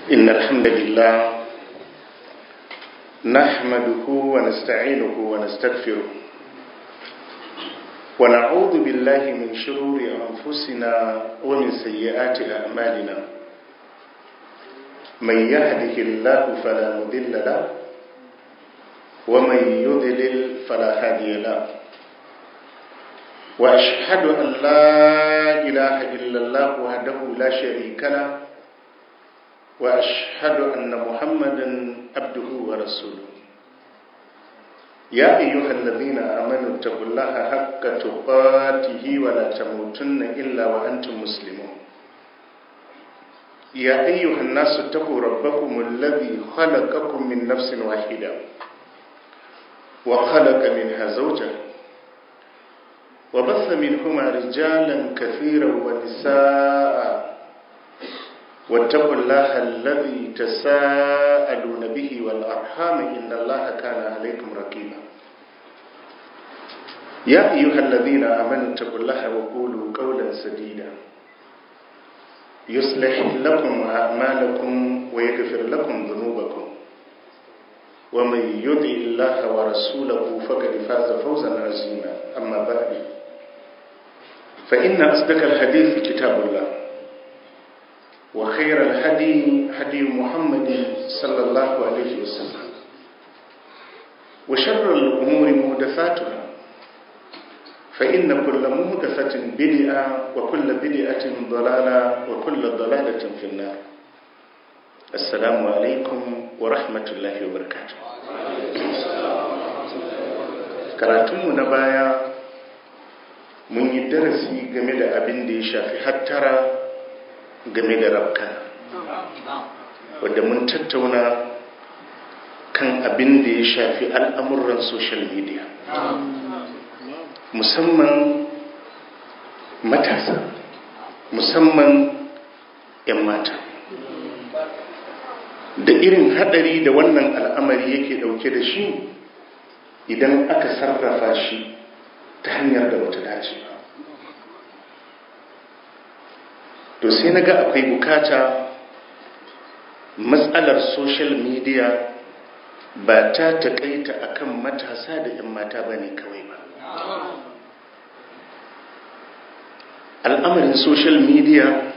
إن الحمد لله نحمده ونستعينه ونستغفره ونعوذ بالله من شرور أنفسنا ومن سيئات أعمالنا من يهده الله فلا مضل له ومن يضلل فلا هادي له وأشهد أن لا إله إلا الله وحده لا شريك له وأشهد أن محمدا عبده ورسوله يا أيها الذين آمنوا اتقوا الله حق تقاته ولا تموتن إلا وأنتم مسلمون يا أيها الناس اتقوا ربكم الذي خلقكم من نفس واحدة وخلق منها زوجها وبث منهما رجالا كثيرا ونساء واتقوا الله الذي تساءلون به والأرحام إن الله كان عليكم رقيبا يا أيها الذين آمنوا اتقوا الله وقولوا قولا سديدا يصلح لكم أعمالكم ويغفر لكم ذنوبكم ومن يطع الله ورسوله فقد فاز فوزا عظيما أما بعد فإن أصدق الحديث كتاب الله وخير الهدي هدي محمد صلى الله عليه وسلم وشر الأمور مهدفاتها فإن كل مهدفة بدعة وكل بدعة ضلالة وكل ضلالة في النار السلام عليكم ورحمة الله وبركاته karatunmu na baya mun yi darasi game da abin da ya shafi hattara game da rabka wadda mun tattauna kan abin da ya shafi al'amuran social media musamman matasa musamman 'yan mata da irin hadari da wannan al'amari yake dauke da shi idan aka sarrafa shi ta hanyar da bata dace ba to sai na ga akwai bukata matsalar social media ba ta taƙaita akan matasa da 'yan mata ba ne kawai ba al'amarin social media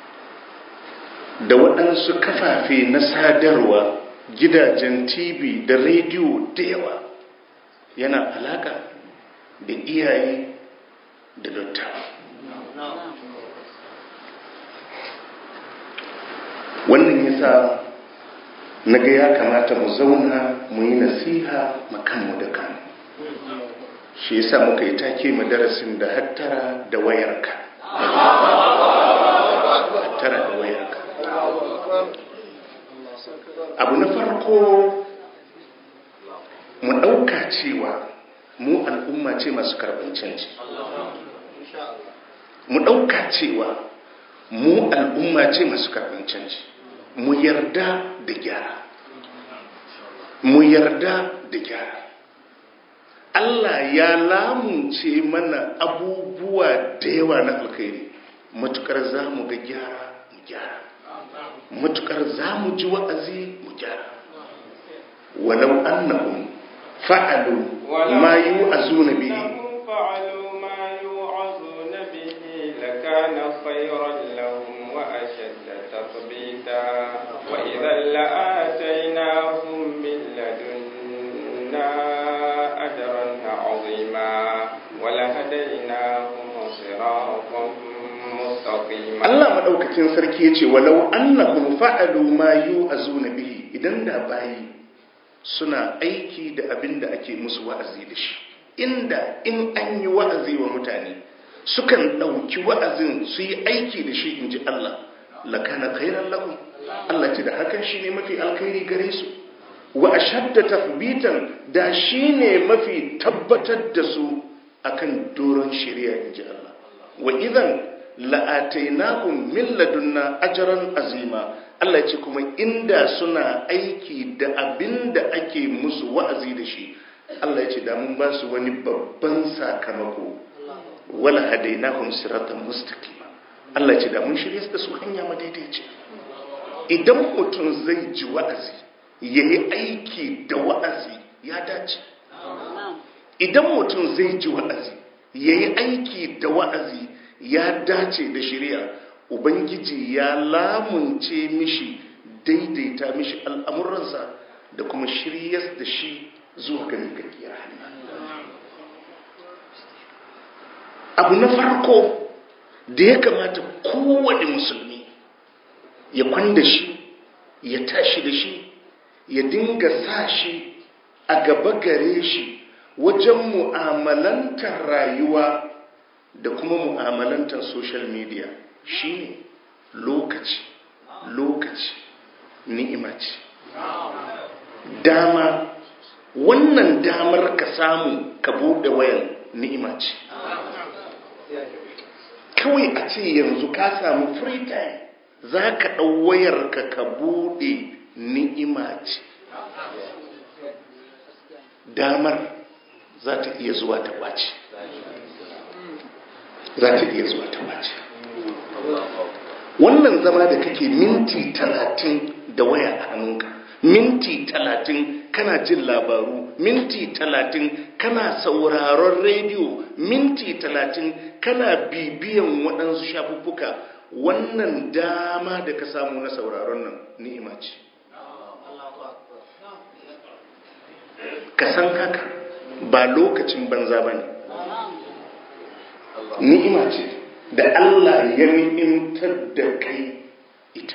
da waɗansu kafafe na sadarwa gidajen tv da rediyo da yawa yana alaka da iyaye da dattawa wannan yasa na ga ya kamata mu zauna mu yi nasiha makanmu da kanmu shi yasa muka yi take mu darasin da hattara da wayarka hattara da wayarka abu na farko mu ɗauka cewa mu al'umma ce masu karɓar canji mu ɗauka cewa mu al'umma ce masu karɓar canji mu yarda da gyara mu yarda da gyara Allah ya lamunce mana abubuwa da yawa na alkhairi matukar za mu ga gyara mu gyara matukar za mu ji wa'azi mu gyara walau annahum fa'alu ma yu'azuna bihi فعلوا ما يوعظون به لكان خيرا لهم وأشد تثبيتا وإذا لآتيناهم من لدنا أجرا عظيما ولهديناهم صراطا مستقيما Allah madaukakin sarki yace walau annahum fa'alu ma yu'azuna bihi idan da bayi suna aiki da abin da ake musu wa'azi da shi inda in an yi wa'azi wa mutane sukan ɗauki wa'azin su yi aiki da shi in ji Allah lakana khairan lahum Allah ce da hakan shi ne mafi alkhairi gare su wa ashadda tathbitan da shi ne mafi tabbatar da su akan doron shari'a in ji Allah wa idan la'atainahum min ladunna ajran azima Allah ce kuma inda suna aiki da abin da ake musu wa'azi da shi Allah ce da mun ba su wani babban sakamako wala hadainahum siratan mustaqima Allah ce da mun shirye da su hanya madaidaici idan mutum zai ji wa'azi ya yi aiki da wa'azi ya dace idan mutum zai ji wa'azi ya yi aiki da wa'azi ya dace da shirya ubangiji ya lamunce mishi daidaita mishi al'amuransa da kuma shiryas da shi zuwa ga gaggiyar abu na farko da ya kamata kowane musulmi ya kwanda shi ya tashi da shi ya dinga sa shi a gaba gare shi wajen mu'amalantar rayuwa da kuma mu'amalantar social media shine lokaci lokaci ni'ima ce dama wannan damar ka samu ka buɗe wayan ni'ima ce kawai a ce yanzu ka samu free time za ka ɗau wayarka ka buɗe ni'ima ce damar za ta iya zuwa ta ɓace za ta iya zuwa ta ɓace wannan zama da kake minti talatin da waya a hannunka minti talatin kana jin labaru minti talatin kana sauraron rediyo minti talatin kana bibiyan waɗansu shafuffuka wannan dama da ka samu na sauraron nan ni'ima ce ka san haka ba lokacin banza ba ne ni'ima ce da Allah ya ni'imtar da kai ita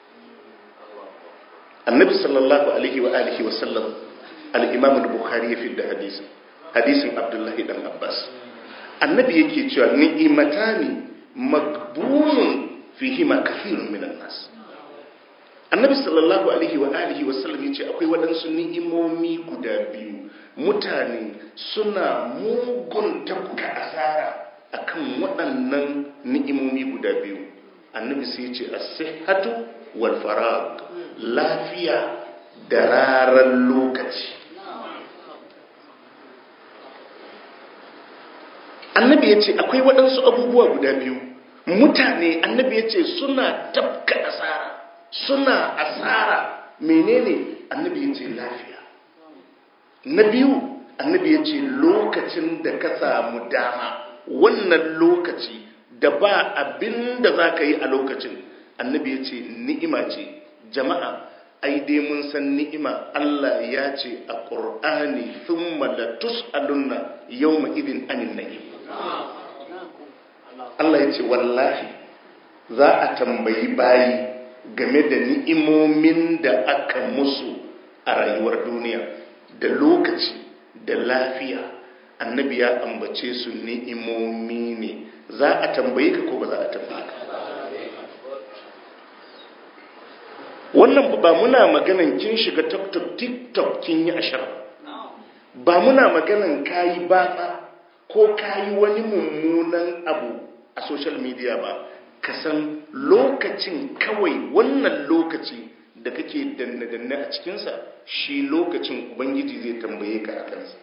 annabi sallallahu alaihi wa alihi wa sallam al-imam al-bukhari ya fidda hadisin hadisin abdullahi dan abbas annabi yake cewa ni'imatani magbunun fihima kathirun minan nas annabi sallallahu alaihi wa alihi wa sallam yace akwai waɗansu ni'imomi guda biyu mutane suna mugun tafka asara akan waɗannan ni'imomi guda biyu annabi sai yace as-sihhatu wal farag lafiya da raran lokaci annabi yace akwai waɗansu abubuwa guda biyu mutane annabi yace suna tafka asara suna asara menene annabi ya ce lafiya na biyu annabi ya ce lokacin da ka samu dama wannan lokaci da ba abin da za ka yi a lokacin annabi ya ce ni'ima ce jama'a ai dai mun san ni'ima Allah ya ce a ƙur'ani thumma la tus'alunna yawma idin anin na'im Allah ya ce wallahi za a tambayi bayi game da ni'imomin da aka musu a rayuwar duniya da lokaci da lafiya annabi ya ambace su ni'imomi ne za a tambaye ka ko ba za a tambaye ka wannan ba muna maganan kin shiga tiktok tiktok kin yi ashar ba muna maganan kayi batsa ko kayi wani mummunan abu a social media ba ka san lokacin kawai wannan lokaci da kake danne-danne a cikinsa shi lokacin ubangiji zai tambaye ka a kansa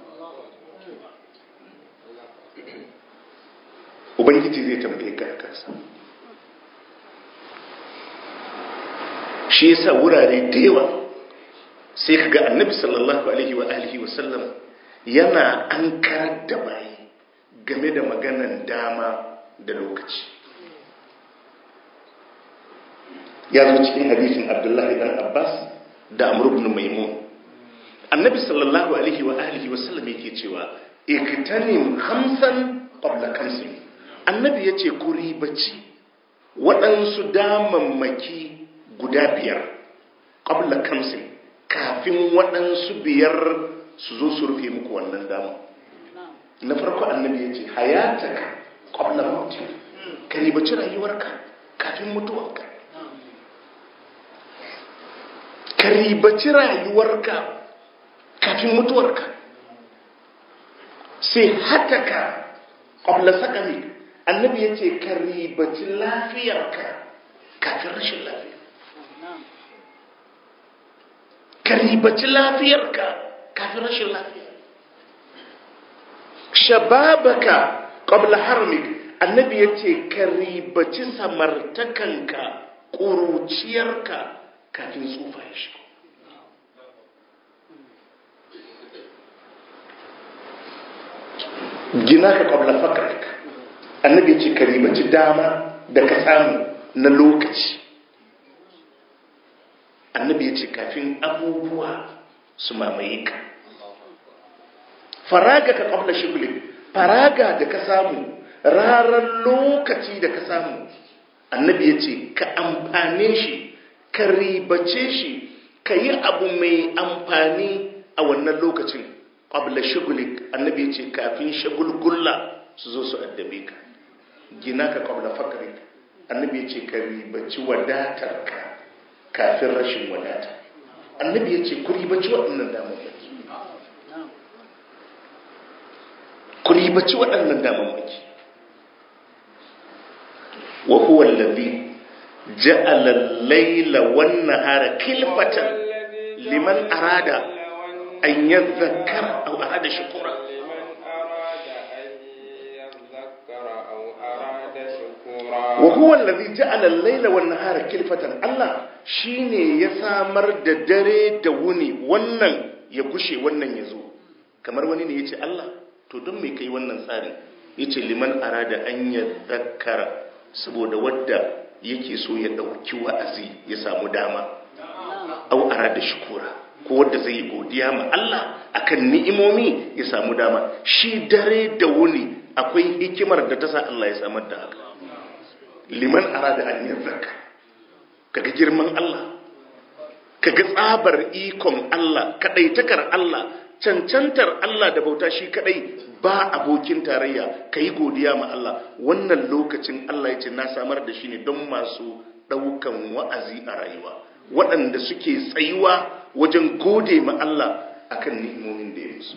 ubangiji zai tambaye ka a kansa shi yasa wurare da yawa sai ka ga annabi sallallahu alaihi wa alihi wa sallam yana an karar da bayi game da maganan dama da lokaci ya zo cikin hadisin abdullahi dan abbas da amr ibn maimun annabi sallallahu alaihi wa alihi wa sallam yake cewa iktanim khamsan qabla khamsin annabi yace ku ribaci waɗansu damammaki guda biyar qabla khamsin kafin waɗansu biyar su zo su rufe muku wannan dama na farko annabi yace hayataka qabla mautik ka ribaci rayuwarka kafin mutuwarka ka ribaci rayuwarka kafin mutuwarka sai hataka ƙwabla sakami annabi ya ce ka ribaci lafiyarka kafin rashin lafiya ka ribaci lafiyarka kafin rashin lafiya shababaka ƙwabla harmik annabi ya ce ka ribaci samartakanka ƙuruciyarka kafin tsufa ya shigo gina ka ƙwabla fakarik annabi ce ka ribaci dama da ka samu na lokaci annabi ya ce kafin abubuwa su mamaye ka faraga ka ƙwabla shigulin faraga da ka samu rarar lokaci da ka samu annabi ya ce ka amfane shi ka ribace shi ka yi abu mai amfani a wannan lokacin ƙwabla shigulik annabi ya ce kafin shagulgulla su zo su addabe ka gina ka ƙwabla fakarik annabi ya ce ka ribaci wadatar ka kafin rashin wadata annabi ya ce ku ribaci waɗannan damammaki ku ribaci waɗannan damammaki wa huwa allazi ja'ala al-layla wan-nahara khilfatan liman arada an yadhakkara aw arada shukura wa huwa allazi ja'ala al-layla wan-nahara khilfatan Allah shine ya samar da dare da wuni wannan ya gushe wannan ya zo kamar wani ne yace Allah to don me kai wannan tsarin yace liman arada an yadhakkara saboda wadda yake so ya ɗauki wa'azi ya samu dama au ara da shukura ko wadda zai yi godiya ma Allah akan ni'imomi ya samu dama shi dare da wuni akwai hikimar da ta sa Allah ya samar da haka liman ara da an zaka kaga girman Allah kaga tsabar ikon Allah kadaitakar Allah cancantar Allah da bauta shi kadai ba abokin tarayya ka yi godiya ma Allah wannan lokacin Allah ya ce na samar da shi ne don masu ɗaukan wa'azi a rayuwa waɗanda suke tsayuwa wajen gode ma Allah akan ni'imomin da ya musu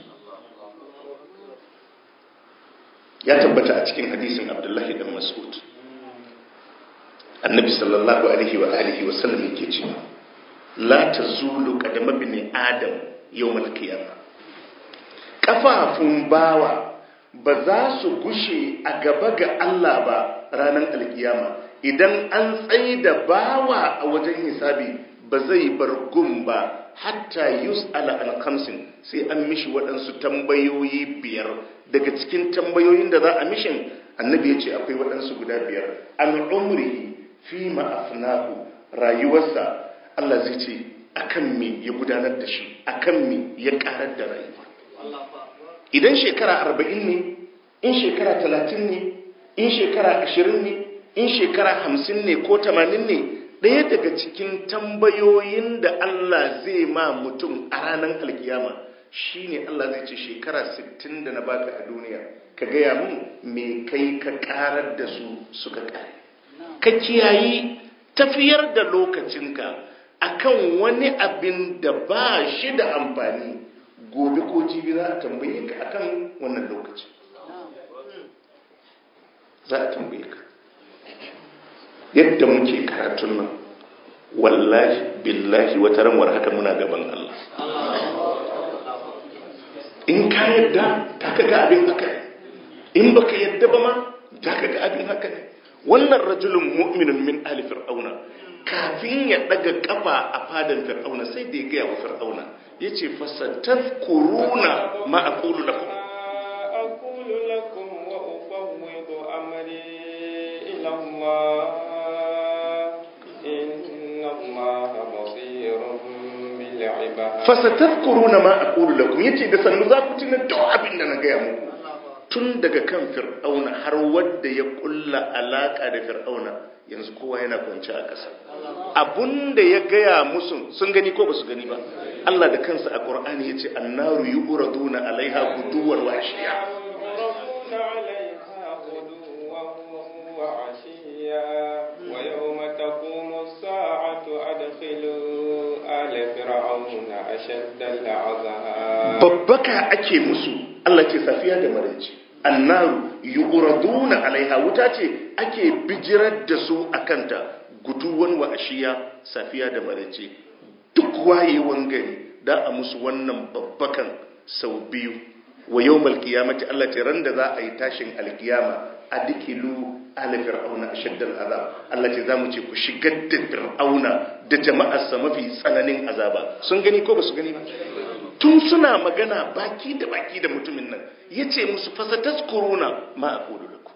ya tabbata a cikin hadisin Abdullahi dan Mas'ud annabi sallallahu alaihi wa alihi wa sallam yake cewa la tazulu qadama bin adam yawmal qiyamah kafafun bawa ba za su gushe a gaba ga Allah ba ranar alkiyama idan an tsaye da bawa a wajen hisabi ba zai bar gun ba hatta yus ala an kamsin sai an mishi waɗansu tambayoyi biyar daga cikin tambayoyin da za a mishin annabi ya ce akwai waɗansu guda biyar an umri fi ma'afnahu rayuwarsa Allah zai ce akan me ya gudanar da shi akan me ya karar da rayuwa idan shekara arba'in ne in shekara talatin ne in shekara ashirin ne in shekara hamsin ne ko tamanin ne ɗaya daga cikin tambayoyin da Allah zai ma mutum a ranar alkiyama shine Allah zai ce shekara sittin da na baka a duniya ka gaya mun me kai ka karar da su suka kare ka kiyayi tafiyar da lokacinka akan wani abin da ba shi da amfani gobe ko jibi za a tambaye ka akan wannan lokaci za a tambaye ka yadda muke karatun nan wallahi billahi wata ranwar haka muna gaban Allah in ka yadda ta ka ga abin haka ne in baka yadda ba ma ta ka ga abin haka ne wannan rajulun mu'minun min ali fir'auna kafin ya daga kafa a fadan fir'auna sai da ya gaya wa fir'auna ya ce fasatar kuruna ma a kulu lakum أقول لكم وأفوض أمري إلى الله إن الله بصير بالعباد fasatar kuruna ma a kulu lakum ya ce da sannu za ku tuna duk abin da na gaya muku tun daga kan fir'auna har wadda ya kulla alaka da fir'auna yanzu kowa yana kwanci a ƙasa abunda ya gaya musu sun gani ko ba su gani ba Allah da kansa a Qur'ani ya ce annaru yu'raduna alaiha guduwar wa ashiya يعرضون عليها غدوا وعشيا ويوم تقوم الساعة أدخلوا آل فرعون أشد العذاب babbaka ake musu Allah ke safiya da maraice annaru yu'raduna alaiha wuta ce ake bijirar da su akanta guduwan wa ashiya safiya da maraice duk wayewan gari da a musu wannan babbakan sau biyu wa yawmal qiyamati Allah ce ran da za a yi tashin alkiyama adikilu ala fir'auna ashaddal azab Allah ce zamu ce ku shigar da fir'auna da jama'arsa mafi tsananin azaba sun gani ko ba su gani ba tun suna magana baki da baki da mutumin nan yace musu fasataskuruna ma aqulu lakum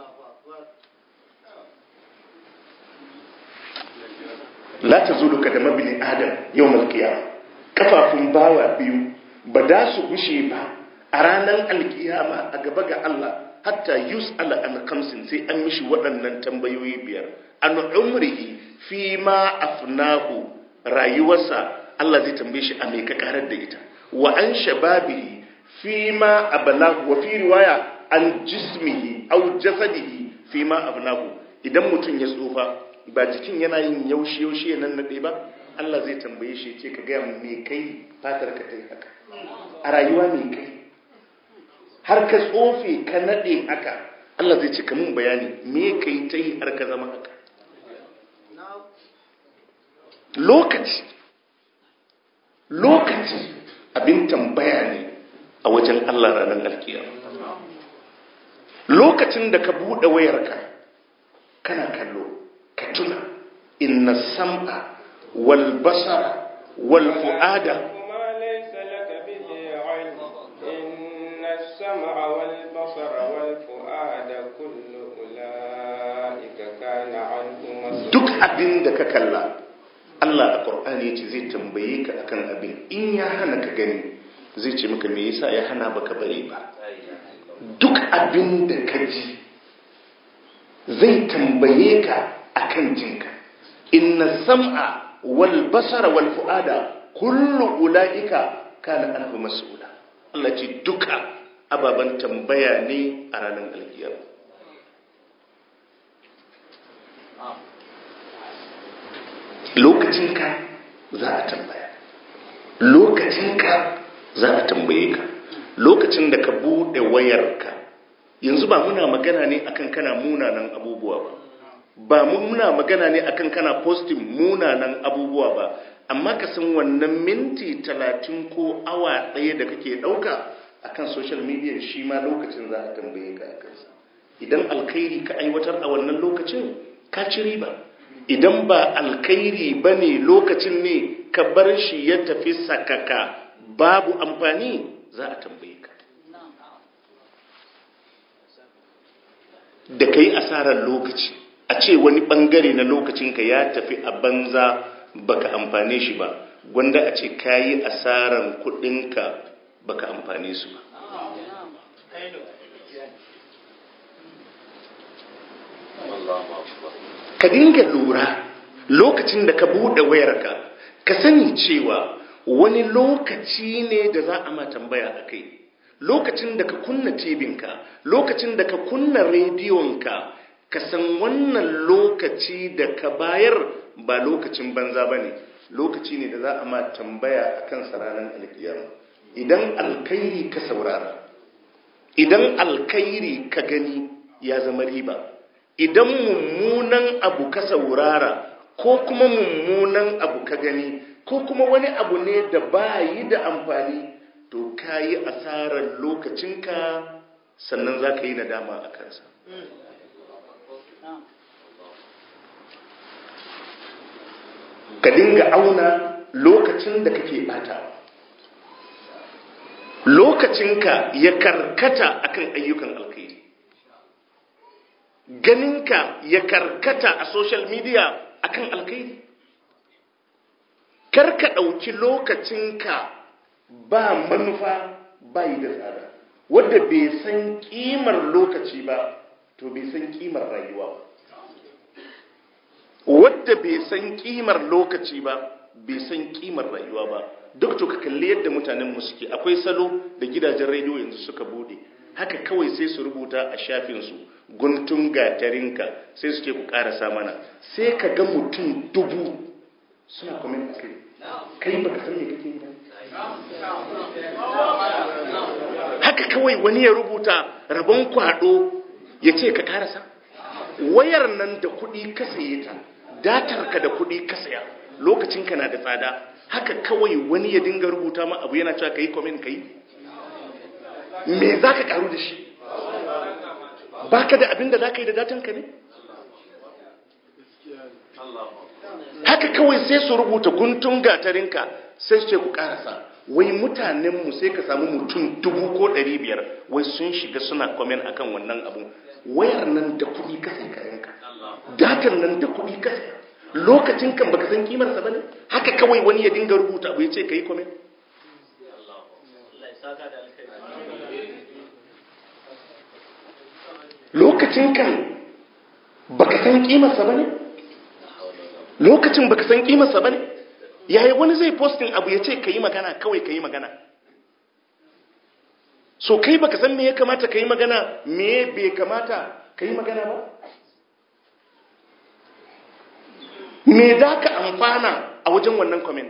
la tazulu kadama bin adam yawmal qiyamah kafafun bawa biyu ba da su gushe ba a ranar alkiyama a gaba ga Allah hatta yus'ala an kamsin sai an mishi waɗannan tambayoyi biyar an umrihi fi ma afnahu rayuwarsa Allah zai tambaye shi a mai ka karar da ita wa an shababihi fi ma ablahu wa fi riwaya an jismihi aw jasadihi fi ma abnahu idan mutum ya tsufa ba jikin yana yin yaushe yaushe nan nade ba Allah zai tambaye shi ce ka ga me kai fatar ka tai haka a rayuwa me kai har ka tsofe ka nade haka Allah zai ce ka mun bayani me kai ta yi har ka zama haka lokaci lokaci abin tambaya ne a wajen Allah ranar alkiyama lokacin da ka buɗe wayarka kana kallo ka tuna inna sam'a wal basara wal fu'ada وما ليس لك به علم إن السمع والبصر والفؤاد كل أولئك كان عنه مسؤولا duk abin da ka kalla Allah a Qur'ani yace zai tambaye ka akan abin in ya hana ka gani zai ce maka me yasa ya hana baka bari ba duk abin da ka ji zai tambaye ka akan jinka inna sam'a wal basara wal fu'ada kullu ulaika kana anhu mas'ula Allah ce duka ababan tambaya ne a ranar alkiyama lokacinka za a tambaya lokacinka za a tambaye ka lokacin da ka bude wayarka yanzu ba muna magana ne akan kana munanan abubuwa ba ba muna magana ne akan kana posting munanan abubuwa ba amma ka san wannan minti talatin ko awa ɗaya da kake ɗauka akan social media shi ma lokacin za a tambaye ka a kansa idan alkhairi ka aiwatar a wannan lokacin ka ci riba idan ba alkhairi ba ne lokacin ne ka bar shi ya tafi sakaka babu amfani za a tambaye ka da ka yi asarar lokaci a ce wani bangare na lokacinka ya tafi a banza baka amfane shi ba gwanda a ce ka yi asarar kudinka baka amfane su ba ka dinga lura lokacin da ka buɗe wayarka ka sani cewa wani lokaci ne da za a ma tambaya a kai lokacin da ka kunna tibinka lokacin da ka kunna rediyonka ka san wannan lokaci da ka bayar ba lokacin banza ba ne lokaci ne da za a ma tambaya a kan ranar alkiyama idan alkairi ka saurara idan alkairi ka gani ya zama riba idan mummunan abu ka saurara ko kuma mummunan abu ka gani ko kuma wani abu ne da ba yi da amfani to ka yi asarar lokacinka sannan za ka yi nadama a kansa ka dinga auna lokacin da kake batawa lokacinka ya karkata akan ayyukan alkhairi ganinka ya karkata a social media akan alkhairi karka ɗauki lokacinka ba manufa bai da tsada wadda bai san kimar lokaci ba to bai san kimar rayuwa ba wadda bai san kimar lokaci ba bai san kimar rayuwa ba duk to ka kalli yadda mutanen mu suke akwai salo da gidajen rediyo yanzu suka bude haka kawai sai su rubuta a shafinsu guntun gatarinka sai suke ku karasa mana sai ka ga mutum dubu suna comment kai kai baka san me kake yi ba haka kawai wani ya rubuta rabon kwado ya ce ka karasa wayar nan da kuɗi ka saye ta datar ka da kuɗi ka saya lokacin ka na da tsada haka kawai wani ya dinga rubuta ma abu yana cewa kai comment kai me za ka karu da shi baka da abin da za ka yi da datanka ne haka kawai sai su rubuta guntun gatarinka sai su ce ku karasa wai mutanenmu sai ka samu mutum dubu ko ɗari biyar wai sun shiga suna komen akan wannan abu wayar nan da kuɗi ka sai kayanka datar nan da kuɗi ka sai lokacin kan baka san kimarsa ba ne haka kawai wani ya dinga rubuta abu ya ce ka yi komen lokacin kan baka san kimarsa ba ne lokacin baka san kimarsa ba ne yayi wani zai postin abu ya ce ka yi magana kawai ka yi magana so kai baka san me ya kamata ka yi magana me bai kamata ka yi magana ba me da ka amfana a wajen wannan comment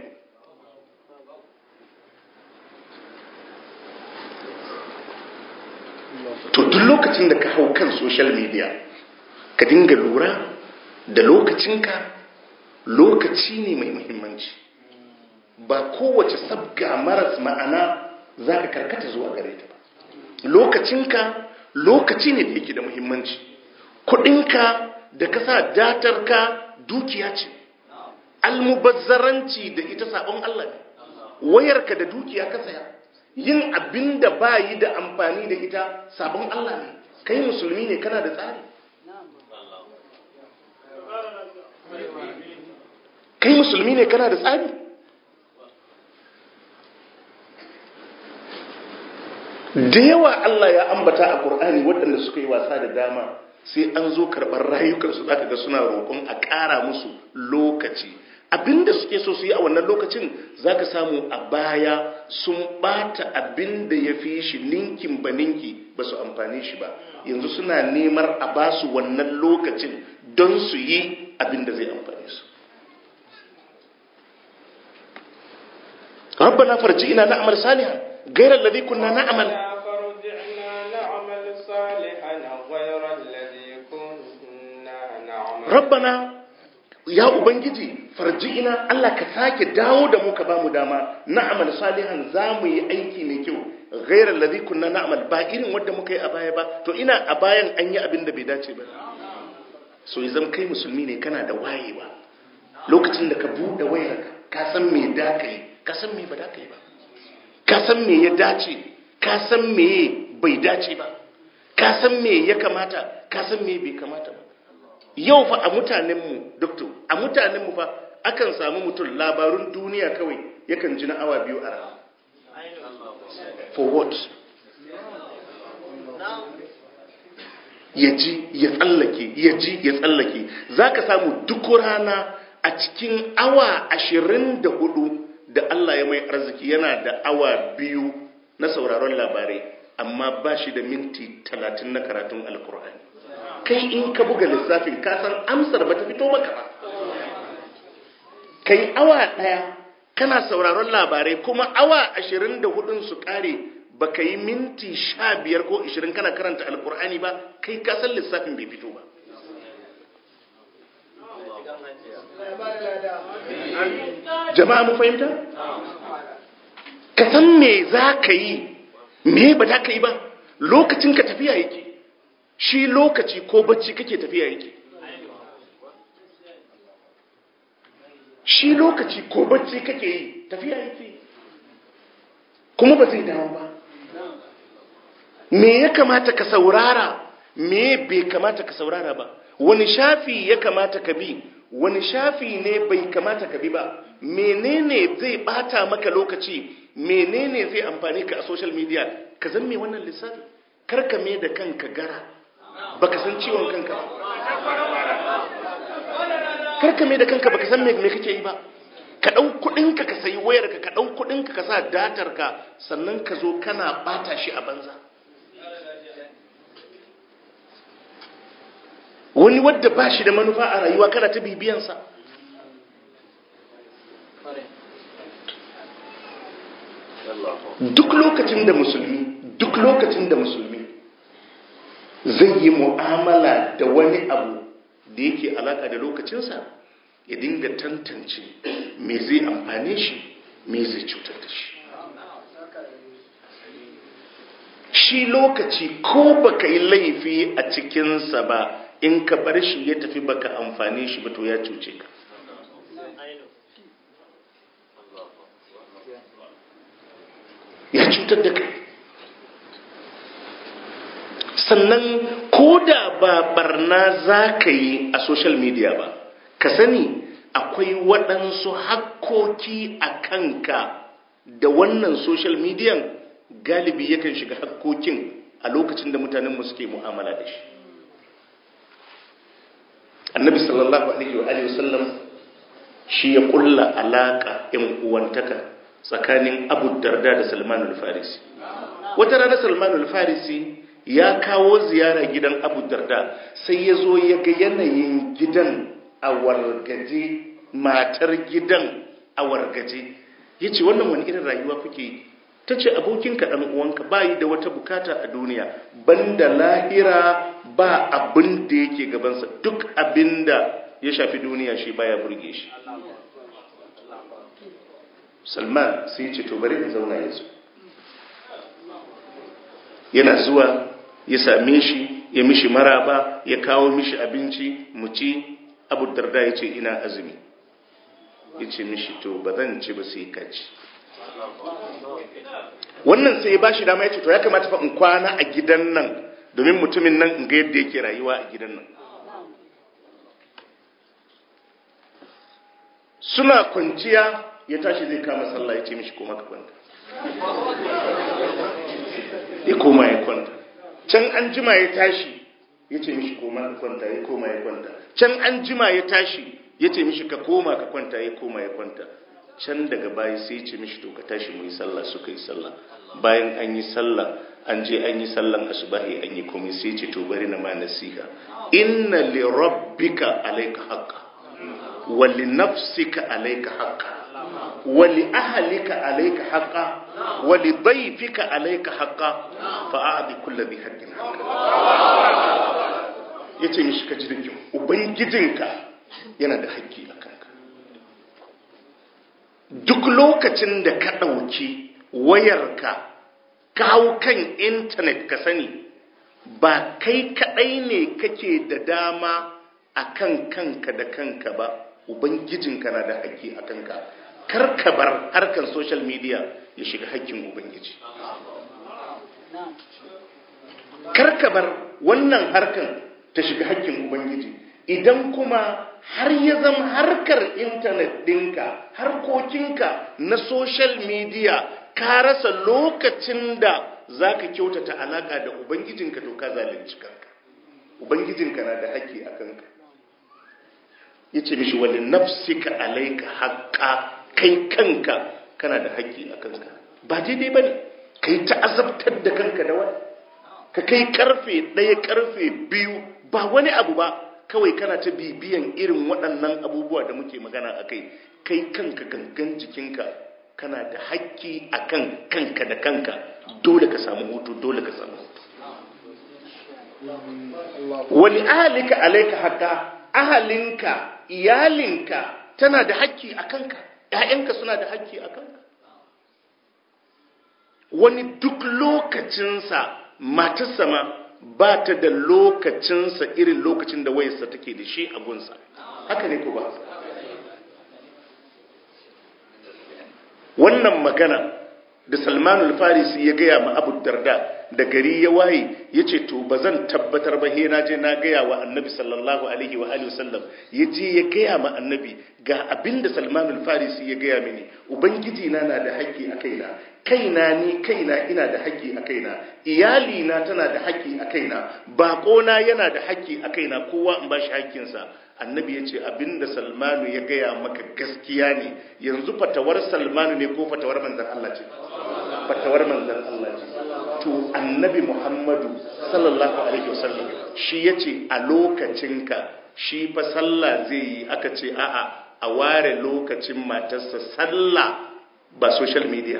to duk lokacin da ka hau kan social media ka dinga lura da lokacinka lokaci ne mai muhimmanci ba kowace sabga maras ma'ana za ka karkata zuwa gare ta ba lokacinka lokaci ne da yake da muhimmanci kudinka da ka sa datarka dukiya ce almubazzaranci da ita sabon Allah ne wayarka da dukiya ka saya yin abin da ba yi da amfani da ita sabon Allah ne kai musulmi ne kana da tsari kai musulmi ne kana da tsari da yawa Allah ya ambata a Kur'ani waɗanda suka yi wasa da dama sai an zo karɓar rayukansu za ka ga suna roƙon a ƙara musu lokaci abinda suke so su yi a wannan lokacin za ka samu a baya sun ɓata abinda ya fi shi ninkin ba ninki ba su amfani shi ba yanzu suna nemar a ba su wannan lokacin don su yi abinda zai amfani su ربنا فرجئنا نعمل صالحا غير الذي كنا نعمل ربنا ya ubangiji farji'ina Allah ka sake dawo da mu ka bamu dama na'amal salihan za mu yi aiki mai kyau ghairal ladhi kunna na'mal ba irin wanda muka yi a baya ba to ina a bayan an yi abin da bai dace ba so idan kai musulmi ne kana da wayewa lokacin da ka bude wayarka ka san me da kai ka san me ba da kai ba ka san me ya dace ka san me bai dace ba ka san me ya kamata ka san me bai kamata ba yau fa a mutanenmu doctor a mutanenmu fa akan samu mutum labarun duniya kawai yakan ji na awa biyu a rana for what ya ji ya tsallake ya ji ya tsallake za ka samu duk rana a cikin awa ashirin da hudu da Allah ya mai arziki yana da awa biyu na sauraron labarai amma ba shi da minti talatin na karatun alkur'ani kai in ka buga lissafin kasan amsar ba ta fito maka ba kai awa ɗaya kana sauraron labarai kuma awa ashirin da hudun su kare ba ka yi minti sha biyar ko ashirin kana karanta alkur'ani ba kai kasan lissafin bai fito ba jama'a mu fahimta ka san me za ka yi me ba za ka yi ba lokacin ka tafiya yake shi lokaci ko bacci kake tafiya yake shi lokaci ko bacci kake yi tafiya yake kuma ba zai dawo ba me ya kamata ka saurara me bai kamata ka saurara ba wani shafi ya kamata ka bi wani shafi ne bai kamata ka bi ba menene zai bata maka lokaci menene zai amfani ka a social media ka zan me wannan lissafi karka me da kanka gara baka san ciwon kanka ba karka me da kanka baka san me kake yi ba ka dau kudin ka ka sayi wayar ka ka dau kudin ka ka sa datar ka sannan ka zo kana bata shi a banza wani wadda ba shi da manufa a rayuwa kana ta bibiyansa duk lokacin da musulmi duk lokacin da musulmi zai yi mu'amala da wani abu da yake alaka da lokacinsa ya dinga tantance me zai amfane shi me zai cutar da shi shi shi lokaci ko baka yi laifi a cikinsa ba in ka bar shi ya tafi baka amfani shi ba to ya cuce ka ya cutar da kai sannan ko da ba barna za ka yi a social media ba ka sani akwai waɗansu hakkoki a kanka da wannan social media galibi yakan shiga hakkokin a lokacin da mutanenmu suke mu'amala da shi annabi sallallahu alaihi wa alihi wasallam shi ya kulla alaka yan uwantaka tsakanin abu darda da salman al-farisi wata rana salman al-farisi ya kawo ziyara gidan abu darda sai ya zo ya ga yanayin gidan a wargaje matar gidan a wargaje ya ce wannan wani irin rayuwa kuke yi ta ce abokinka ɗan uwanka ba yi da wata bukata a duniya banda lahira ba abin da yake gabansa duk abin da ya shafi duniya shi baya burge shi salman sai ce to bari in zauna yanzu yana zuwa ya same shi ya mishi maraba ya kawo mishi abinci mu ci abu darda ya ce ina azumi ya ce mishi to ba zan ci ba sai ka ci wannan sai ya ba shi dama ya ce to ya kamata fa in kwana a gidan nan domin mutumin nan in ga yadda yake rayuwa a gidan nan suna kwanciya ya tashi zai kama sallah ya ce mishi koma ka kwanta ya koma ya kwanta can an jima ya tashi ya ce mishi koma ka kwanta ya koma ya kwanta can an jima ya tashi ya ce mishi ka koma ka kwanta ya koma ya kwanta can daga baya sai ya ce mishi to ka tashi mu yi sallah suka yi sallah bayan an yi sallah an je an yi sallan asubahi an yi komai sai ce to bari na ma nasiha inna li rabbika alayka haqqa wa li nafsika alayka haqqa wa li ahlika alayka haqqa wa li dayfika alayka haqqa fa a'ti kulli dhi haqqin haqqa yace mishi ka ji da kyau ubangijinka yana da haƙƙi a kanka duk lokacin da ka ɗauki wayarka kawo kan intanet ka sani ba kai kaɗai ne kake da dama a kan kanka da kanka ba ubangijinka na da haƙƙi a kanka kar ka bar harkar social media ya shiga haƙƙin ubangiji kar ka bar wannan harkar ta shiga haƙƙin ubangiji idan kuma har ya zama harkar intanet ɗinka harkokinka na social media ka rasa lokacin da za ka kyautata alaƙa da ubangijinka to ka zalunci kanka ubangijinka na da haƙƙi a kanka ya ce mishi wani nafsika alaika haƙƙa kai kanka kana da haƙƙi a kanka ba daidai ba ne ka yi ta'azabtar da kanka da wani ka kai karfe ɗaya karfe biyu ba wani abu ba kawai kana ta bibiyan irin waɗannan abubuwa da muke magana a kai kai kanka gangan jikinka kana da haƙƙi a kan kanka da kanka dole ka samu hutu dole ka samu hutu wani ahalika alaika haka ahalinka iyalinka tana da haƙƙi a kanka ‘ya'yanka suna da haƙƙi a kanka wani duk lokacinsa matarsa ma ba ta da lokacinsa irin lokacin da wayarsa take da shi a gunsa haka ne ko ba wannan magana da salmanul farisi ya gaya ma abu darda da gari ya waye ya ce to ba zan tabbatar ba he na je na gaya wa annabi sallallahu alaihi wa alihi wasallam ya je ya gaya ma annabi ga abin da salmanul farisi ya gaya mini ubangiji na na da haƙƙi a kaina kaina ni kaina ina da haƙƙi a kaina iyali na tana da haƙƙi a kaina baƙona yana da haƙƙi a kaina kowa in ba shi haƙƙinsa annabi ya ce abinda salmanu ya gaya maka gaskiya ne yanzu fatawar salmanu ne ko fatawar manzan Allah ce fatawar manzan Allah ce to annabi muhammadu sallallahu alaihi wasallam shi ya ce a lokacinka shi fa sallah zai yi aka ce a'a a ware lokacin matarsa sallah ba social media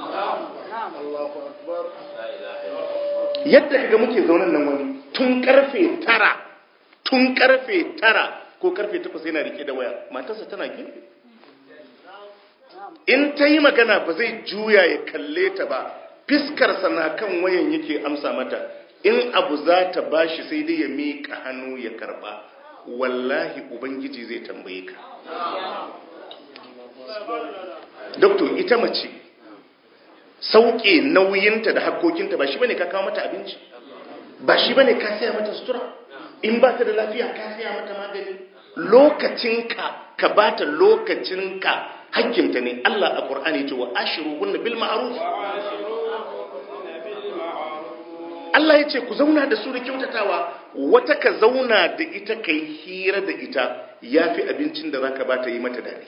ba yadda kaga muke zaunan nan wani tun karfe tara tun karfe tara ko karfe takwas yana rike da waya matarsa tana gefe in ta yi magana ba zai juya ya kalle ta ba fiskarsa na kan wayan yake amsa mata in abu za ta bashi sai dai ya miƙa hannu ya karba wallahi ubangiji zai tambaye ka doktor ita mace sauke nauyinta da hakkokinta ba shi bane ka kawo mata abinci ba shi bane ka saya mata sutura in ba ta da lafiya ka saya mata magani lokacinka ka ba ta lokacinka hakkinta ne Allah a Qur'ani ce wa ashiruhunna bil ma'ruf Allah ya ce ku zauna da su da kyautatawa wata ka zauna da ita kai hira da ita yafi abincin da zaka ba ta yi mata dadi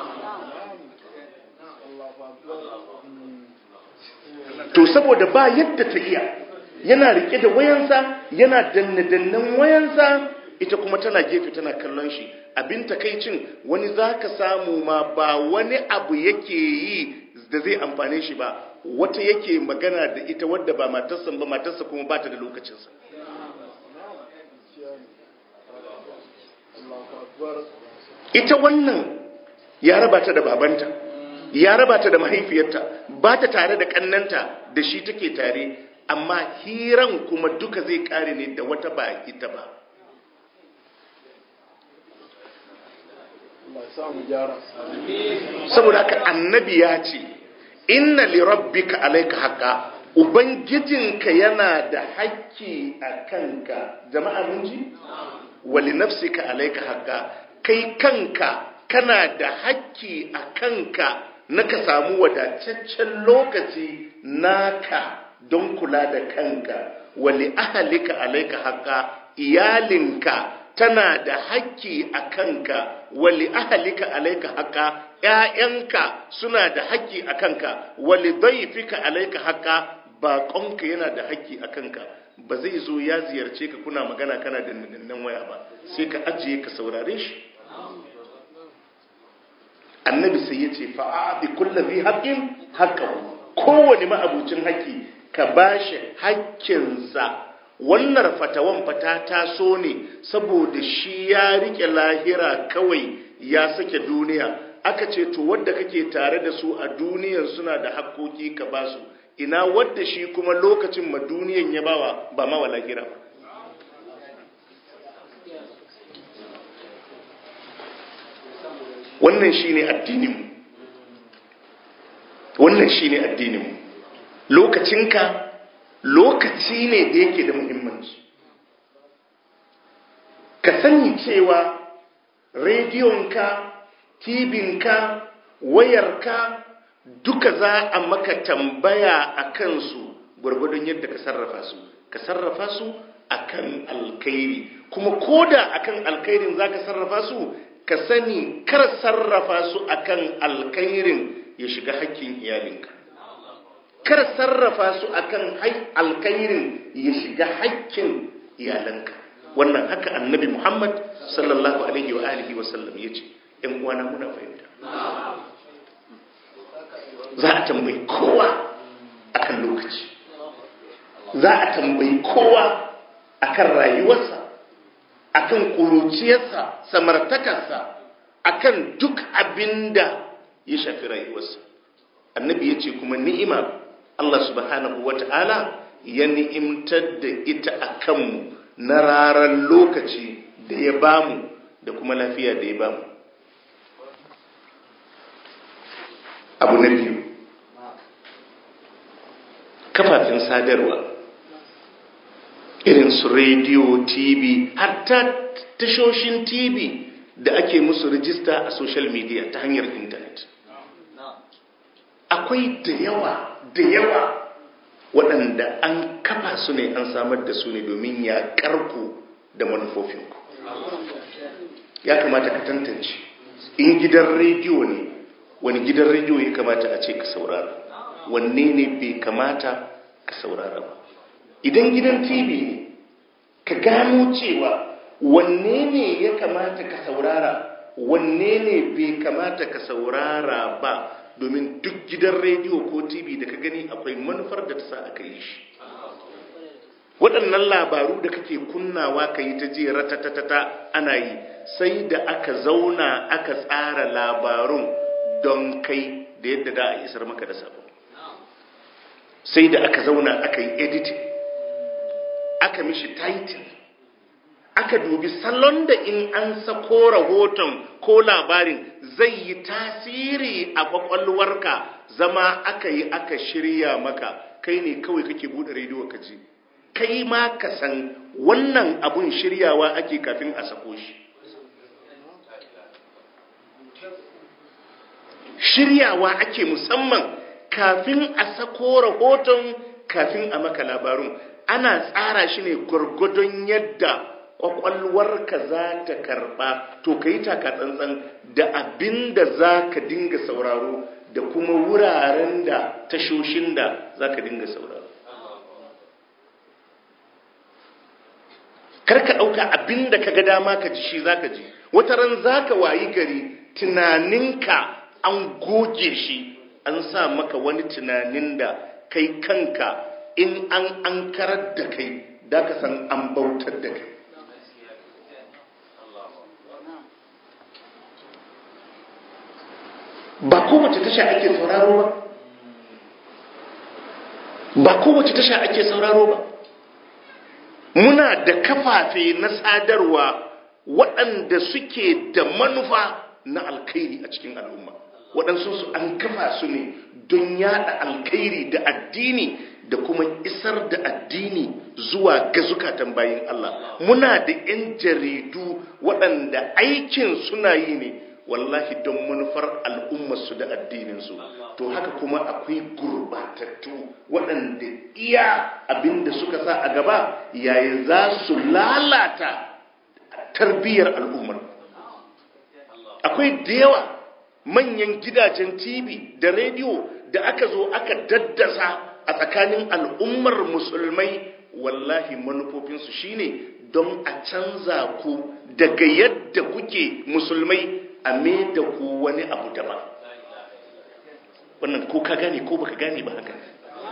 to saboda ba yadda ta iya yana rike da wayansa yana danne-dannen wayansa ita kuma tana gefe tana kallon shi abin takaicin wani zaka samu ma ba wani abu yake yi da zai amfane shi ba wata yake magana da ita wadda ba matarsa ba matarsa kuma ba ta da lokacinsa ita wannan ya raba ta da babanta ya raba ta da mahaifiyarta ba ta tare da kannanta da shi take tare amma hiran kuma duka zai kare ne da wata ba ita ba saboda haka annabi ya ce inna li rabbika alayka haqqa ubangijinka yana da haƙƙi a kanka jama'a mun ji wa li nafsika alayka haqqa kai kanka kana da haƙƙi a kanka na ka samu wadataccen lokaci naka don kula da kanka wali ahalika alaika haqqa iyalinka tana da haƙƙi a kanka wali ahalika alaika haqqa ƴaƴanka suna da haƙƙi a kanka wali daifika alaika haqqa baƙonka yana da haƙƙi a kanka ba zai zo ya ziyarce ka kuna magana kana da nan waya ba sai ka ajiye ka saurare shi annabi sai ya ce fa'aɗi kulla zai haƙƙin haƙƙahu kowane ma'abucin haƙƙi ka ba shi haƙƙinsa wannan fatawan fata taso ne saboda shi ya riƙe lahira kawai ya sake duniya aka ce to wadda kake tare da su a duniyan suna da haƙƙoƙi ka ba su ina wadda shi kuma lokacin ma duniyan ya bawa ba ma wa lahira ba wannan shine addininmu wannan shine addininmu lokacinka lokaci ne da yake da muhimmanci ka sani cewa rediyonka tibinka wayarka duka za a maka tambaya a kansu gwargwadon yadda ka sarrafa su ka sarrafa su akan alkhairi kuma koda akan alkhairin za ka sarrafa su ka sani kar sarrafa su akan alkhairin ya shiga hakkin iyalinka kar sarrafa su akan alkhairin ya shiga hakkin iyalanka wannan haka annabi Muhammad sallallahu alaihi wa alihi wa sallam yace ɗan uwana muna fahimta za a tambayi kowa akan lokaci za a tambayi kowa akan rayuwarsa akan kuruciyarsa samartakarsa akan duk abinda ya shafi rayuwarsa annabi ya ce kuma ni'ima Allah subhanahu wa ta'ala ya ni'imtar da ita a kanmu na raran lokaci da ya bamu da kuma lafiya da ya bamu abu na biyu kafafen sadarwa irin su rediyo tv hatta tashoshin tv da ake musu rijista a social media ta hanyar intanet akwai da yawa da yawa waɗanda an kafa su ne an samar da su ne domin ya karku da manufofinku ya kamata ka tantance in gidan rediyo ne wani gidan rediyo ya kamata a ce ka saurara wanne ne bai kamata ka saurara ba idan gidan tv ne ka gano cewa wanne ne ya kamata ka saurara wanne ne bai kamata ka saurara ba domin duk gidan rediyo ko tv da ka gani akwai manufar da ta sa aka yi shi waɗannan labaru da kake kunnawa ka yi ta ji ratatatata ana yi sai da aka zauna aka tsara labarun don kai da yadda da a isar maka da sabo sai da aka zauna aka yi editing aka mishi title aka dubi salon da in an sako rahoton ko labarin zai yi tasiri a kwakwalwarka zama aka yi aka shirya maka kai ne kawai kake bude rediyo ka ji kai ma ka san wannan abun shiryawa ake kafin a sako shi shiryawa ake musamman kafin a sako rahoton kafin a maka labarun ana tsara shi ne gwargwadon yadda kwakwalwarka za ta karba to ka yi taka tsantsan da abin da za ka dinga sauraro da kuma wuraren da tashoshin da za ka dinga sauraro karka ɗauka abin da ka ga dama ka ji shi za ka ji wata ran za ka wayi gari tunaninka an goge shi an sa maka wani tunanin da kai kanka in an an karar da kai da ka san an bautar da kai ba kowace tasha ake sauraro ba ba kowace tasha ake sauraro ba muna da kafafe na sadarwa waɗanda suke da manufa na alkhairi a cikin al'umma waɗansu su an kafa su ne don yada alkhairi da addini da kuma isar da addini zuwa ga zukatan bayin Allah muna da 'yan jaridu waɗanda aikin suna yi ne wallahi don manufar al'ummarsu da addininsu to haka kuma akwai gurbatattu waɗanda iya abinda suka sa a gaba yayin za su lalata tarbiyyar al'ummar akwai da yawa manyan gidajen tv da rediyo da aka zo aka daddasa a tsakanin al'ummar musulmai wallahi manufofinsu shine don a canza ku daga yadda kuke musulmai a me da ku wani abu daban wannan ko ka gane ko baka gane ba haka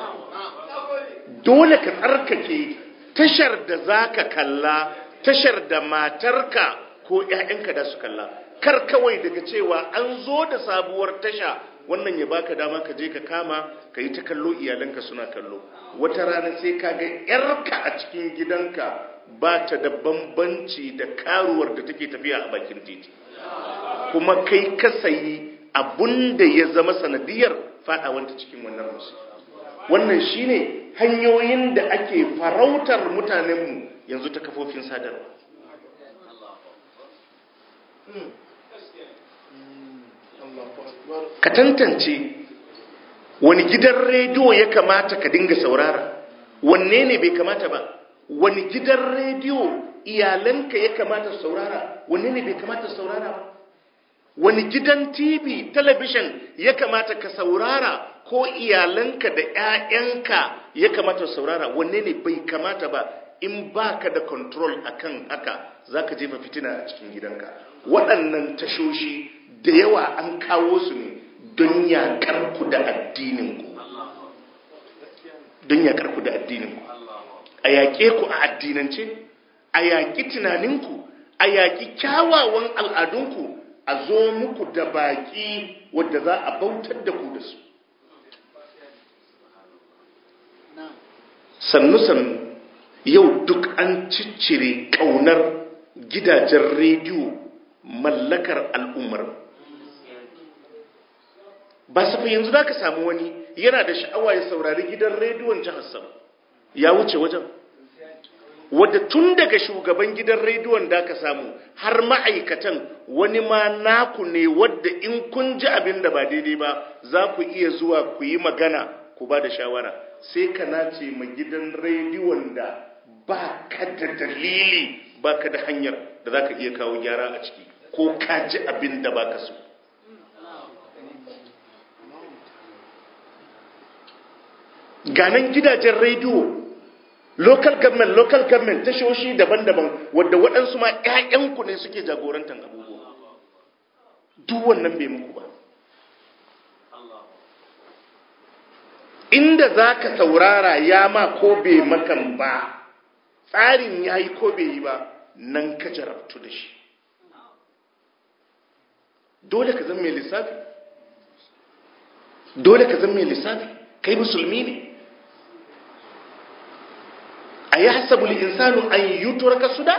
dole ka tsarkake tashar da zaka kalla tashar da matarka ko 'ya'yanka da su kalla kar kawai daga cewa an zo da sabuwar tasha wannan ya baka dama ka je ka kama ka yi ta kallo iyalanka suna kallo wata rana sai ka ga 'yarka a cikin gidanka ba ta da bambanci da karuwar da take tafiya a bakin titi kuma kai ka sayi abun da ya zama sanadiyar fadawanta cikin wannan musu wannan shine hanyoyin da ake farautar mutanenmu yanzu ta kafofin sadarwa ka tantance wani gidan rediyo ya kamata ka dinga saurara wanne ne bai kamata ba wani gidan rediyo iyalanka ya kamata saurara wanne ne bai kamata saurara ba wani gidan tv talabishin ya kamata ka saurara ko iyalanka da 'ya'yanka ya kamata saurara wanne ne bai kamata ba in baka da control akan haka zaka jefa fitina a cikin gidanka waɗannan tashoshi da yawa an kawo su ne don yaƙar ku da addininku don yaƙar ku da addininku a yaƙe ku a addinance a yaƙi tunaninku a yaƙi kyawawan al'adunku a zo muku da baƙi wadda za a bautar da ku da su sannu-sannu yau duk an ciccire ƙaunar gidajen rediyo mallakar al'ummar ba safa yanzu za ka samu wani yana da sha'awa ya saurari gidan rediyon jihar sama ya wuce wajen wadda tun daga shugaban gidan rediyon da ka samu har ma'aikatan wani ma naku ne wadda in kun ji abin da ba daidai ba za ku iya zuwa ku yi magana ku ba da shawara sai ka nace ma gidan rediyon da ba ka da dalili ba ka da hanyar da za ka iya kawo gyara a ciki ko ka ji abin da ba ka so ganan gidajen rediyo local government local government tashoshi daban-daban wadda waɗansu ma 'ya'yanku ne suke jagorantar abubuwa duk wannan bai muku ba inda za ka saurara ya ma ko bai makan ba tsarin ya yi ko bai yi ba nan ka jarabtu da shi dole ka zama mai lissafi dole ka zama mai lissafi kai musulmi ne a yi hasabul insanu an yi turaka suda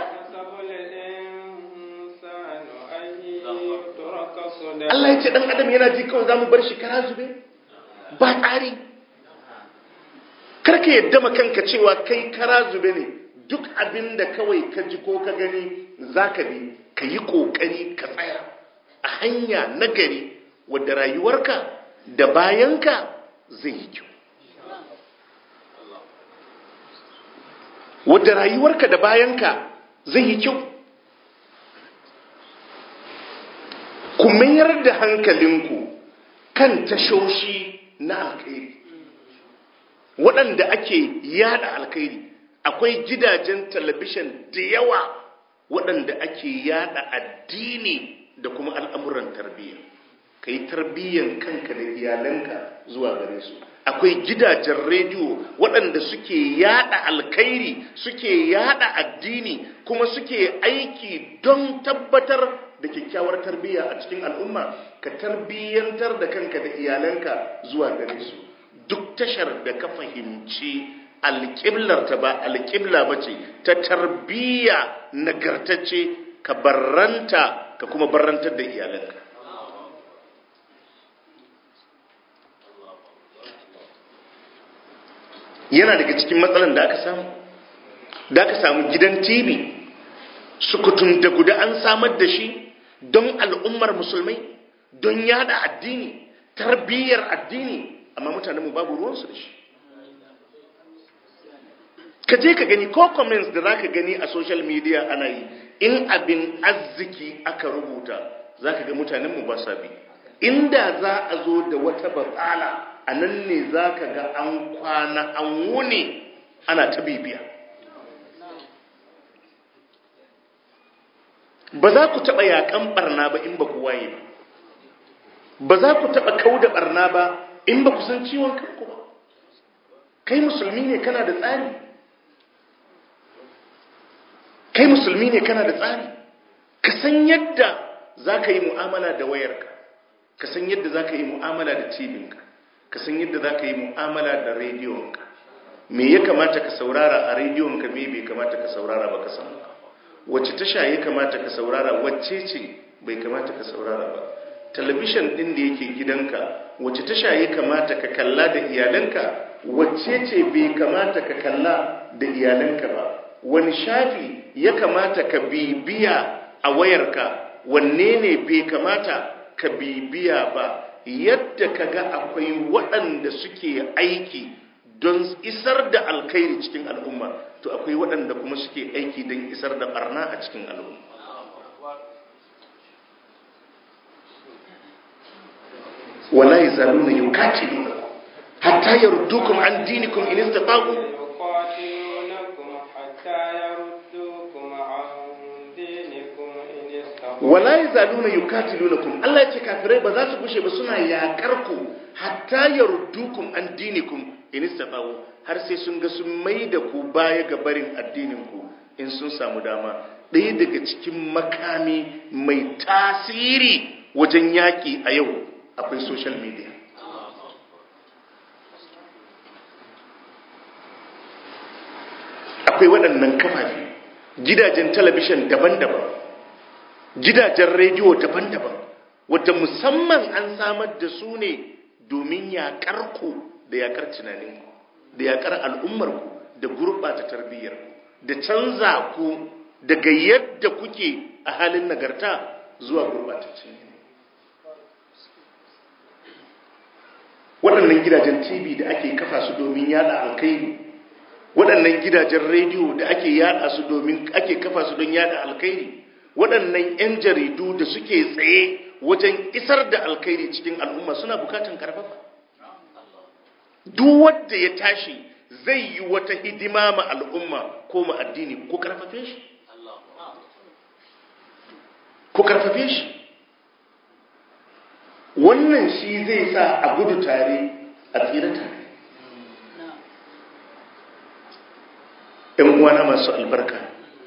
Allah ya ce ɗan adam yana ji kawai za mu bar shi kara zube ba tsari karka yadda kanka cewa kai kara zube ne duk abin da kawai ka ji ko ka gani za ka bi ka yi ƙoƙari ka tsaya a hanya nagari wadda rayuwarka da bayanka zai yi kyau wadda rayuwarka da bayanka zai yi kyau ku mayar da hankalinku kan tashoshi na alkhairi waɗanda ake yada alkhairi akwai gidajen talabishin da yawa waɗanda ake yada addini da kuma al'amuran tarbiyya ka yi tarbiyyan kanka da iyalanka zuwa gare su akwai gidajen rediyo waɗanda suke yada alkhairi suke yada addini kuma suke aiki don tabbatar da kyakkyawar tarbiyya a cikin al'umma ka tarbiyyantar da kanka da iyalanka zuwa gare su duk tashar da ka fahimci alƙiblar ta ba alƙibla ba ce ta tarbiyya nagartacce ka barranta ka kuma barrantar da iyalanka yana daga cikin matsalan da aka samu da aka samu gidan tv sukutun da guda an samar da shi don al'ummar musulmai don yada addini tarbiyyar addini amma mutane mu babu ruwansu da shi ka je ka gani ko comments da za ka gani a social media ana yi in abin arziki aka rubuta za ka ga mutanenmu ba sa bi inda za a zo da wata batsala a nan ne za ka ga an kwana an wuni ana ta bibiya ba za ku taɓa yaƙan ɓarna ba in ba ku waye ba ba za ku taɓa kau da ɓarna ba in ba ku san ciwon kanku ba kai musulmi ne kana da tsari kai musulmi ne kana da tsari ka san yadda za ka yi mu'amala da wayarka ka san yadda za ka yi mu'amala da tibinka ka san yadda za ka yi mu'amala da rediyonka me ya kamata ka saurara a rediyonka me bai kamata ka saurara ba ka san wacce tasha ya kamata ka saurara wacce ce bai kamata ka saurara ba talabishin din da yake gidanka wacce tasha ya kamata ka kalla da iyalanka wacce ce bai kamata ka kalla da iyalanka ba wani shafi ya kamata ka bibiya a wayarka wanne ne bai kamata ka bibiya ba yadda ka ga akwai waɗanda suke aiki don isar da alkhairi cikin al'umma to akwai waɗanda kuma suke aiki don isar da barna a cikin al'umma wala yazaluna yuqatiluna hatta yardukum an dinikum in istata'u wala yazaluna yuqatilunakum Allah yace kafirai ba za su gushe ba suna yakar ku hatta yardukum an dinikum in istata'u har sai sun ga sun mai da ku baya ga barin addinin ku in sun samu dama ɗaya daga cikin makami mai tasiri wajen yaƙi a yau akwai social media akwai waɗannan kafafi gidajen talabishin daban-daban gidajen rediyo daban-daban wadda musamman an samar da su ne domin yaƙar ku da yaƙar tunaninku da yaƙar al'ummarku da gurɓata tarbiyyarku da canza ku daga yadda kuke a halin nagarta zuwa gurɓataccen waɗannan gidajen tv da ake kafa su domin yada alkairi waɗannan gidajen rediyo da ake yada su domin ake kafa su don yada alkairi waɗannan 'yan jaridu da suke tsaye wajen isar da alkairi cikin al'umma suna bukatan karfafa duk wanda ya tashi zai yi wata hidima ma al'umma ko ma addini ko karfafe shi ko karfafe shi wannan shi zai sa a gudu tare a tsira tare ‘yan uwana masu albarka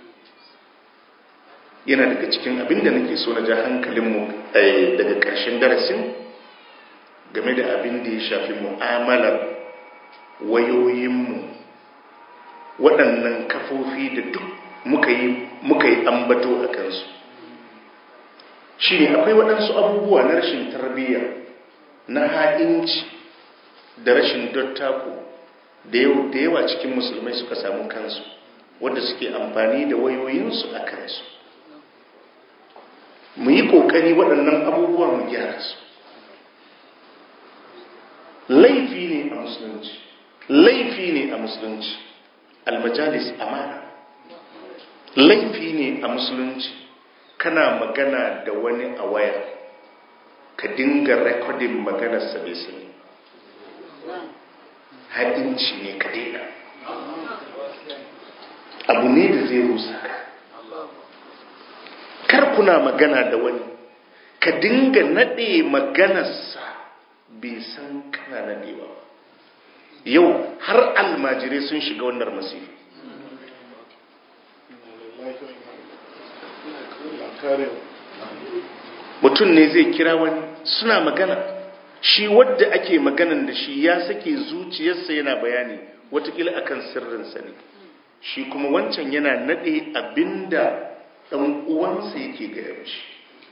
yana daga cikin abin da nake so na ja hankalinmu daga ƙarshen darasin game da abin da ya shafi mu'amalar wayoyinmu waɗannan kafofi da duk muka yi muka yi ambato a kansu shi ne akwai waɗansu abubuwa na rashin tarbiyya na ha'inci da rashin dottako da yawa cikin musulmai suka samu kansu wadda suke amfani da wayoyinsu a kansu mu yi ƙoƙari waɗannan abubuwa mu gyara su laifi ne a musulunci laifi ne a musulunci almajalis amana laifi ne a musulunci kana magana da wani a waya ka dinga rekodin maganarsa bai sani haɗinci ne ka daina abu ne da zai rusa ka kar kuna magana da wani ka dinga naɗe maganarsa bai san kana naɗewa yau har almajirai sun shiga wannan masifa mutum ne zai kira wani suna magana shi wadda ake maganan da shi ya sake zuciyarsa yana bayani watakila akan sirrinsa ne shi kuma wancan yana nade abinda ɗan uwansa yake gaya mashi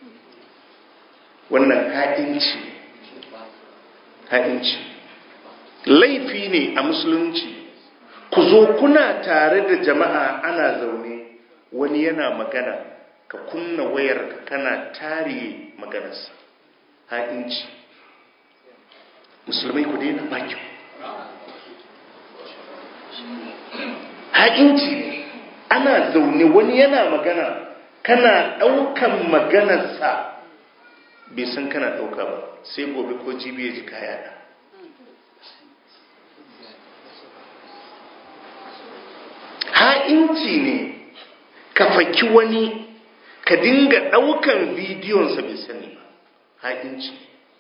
wannan ha'inci ha'inci laifi ne a musulunci ku zo kuna tare da jama'a ana zaune wani yana magana ka kunna wayar kana tare maganarsa ha'inci musulmai ku daina baki ha'inci ne ana zaune wani yana magana kana ɗaukan maganarsa bai san kana ɗauka ba sai gobe ko jibi ya ji kaya da ha'inci ne ka faki wani ka dinga ɗaukan bidiyonsa bai sani ba ha'inci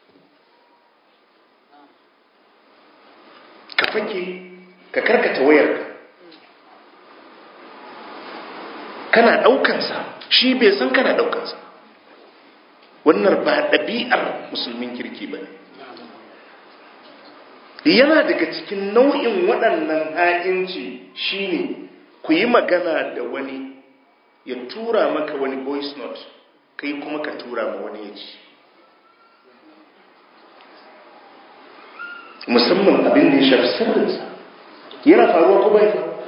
ka fake ka karkata wayarka kana ɗaukansa shi bai san kana ɗaukansa wannan ba ɗabi'ar musulmin kirki ba yana daga cikin nau'in waɗannan ha'inci shine ku yi magana da wani ya tura maka wani voice note kai kuma ka tura ma wani ya ci musamman abin da ya shafi sirrinsa yana faruwa ko bai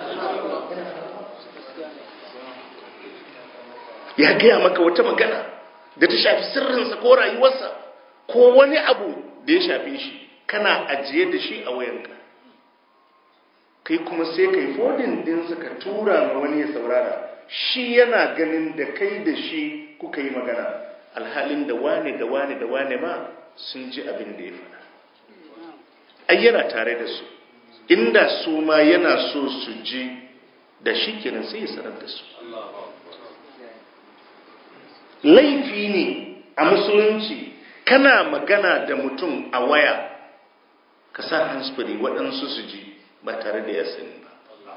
ya gaya maka wata magana da ta shafi sirrinsa ko rayuwarsa ko wani abu da ya shafi shi kana ajiye da shi a wayanka kai kuma sai kai fodin dinsa ka tura ma wani ya saurara shi yana ganin da kai da shi kuka yi magana alhalin da wane da wane da wane ma sun ji abin da ya faɗa ai yana tare da su inda su ma yana so su ji da shi kenan sai ya sanar da su laifi ne a musulunci kana magana da mutum a waya ka sa handsfree waɗansu su ji ba tare da ya sani ba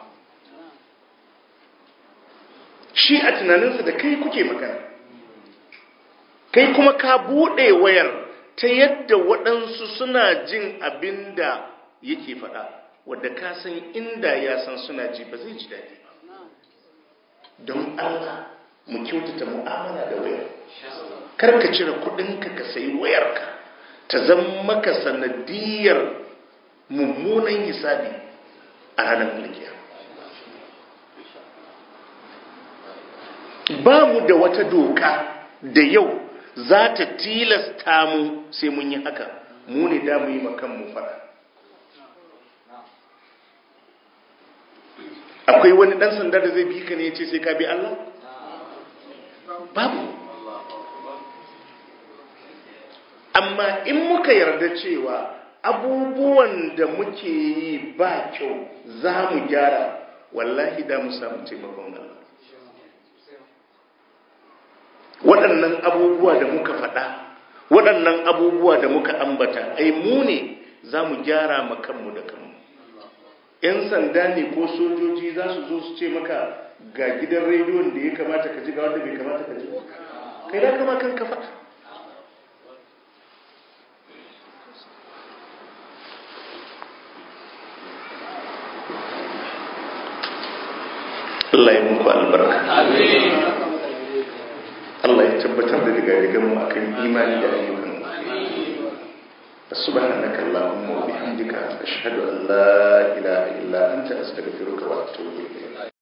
shi a tunaninsa da kai kuke magana kai kuma ka buɗe wayar ta yadda waɗansu suna jin abin da yake faɗa wadda ka san inda ya san suna ji ba zai ji daɗi ba don allah mu kyautata mu'amala da wayar kar ka cire kuɗinka ka sayi wayarka ta zama maka sanadiyar mummunan hisabi a ranar mulkiya ba mu da wata doka da yau za ta tilasta mu sai mun yi haka mu ne da mu yi makan mu fada akwai wani dan sanda da zai bi ka ne ya ce sai ka bi Allah babu amma in muka yarda cewa abubuwan da muke yi ba kyau za mu gyara wallahi da mu samu taimakon Allah waɗannan abubuwa da muka faɗa waɗannan abubuwa da muka ambata ai mu ne za mu gyara ma kanmu da kanmu ‘yan sanda ne ko sojoji za su zo su ce maka ga gidan rediyon da ya kamata ka ji ga wanda bai kamata ka ji kai da kama kan ka faɗa Allah ya muku albarka Allah ya tabbatar da digadigan mu akan imani da ayyukan سبحانك اللهم وبحمدك أشهد أن لا إله إلا أنت أستغفرك وأتوب إليك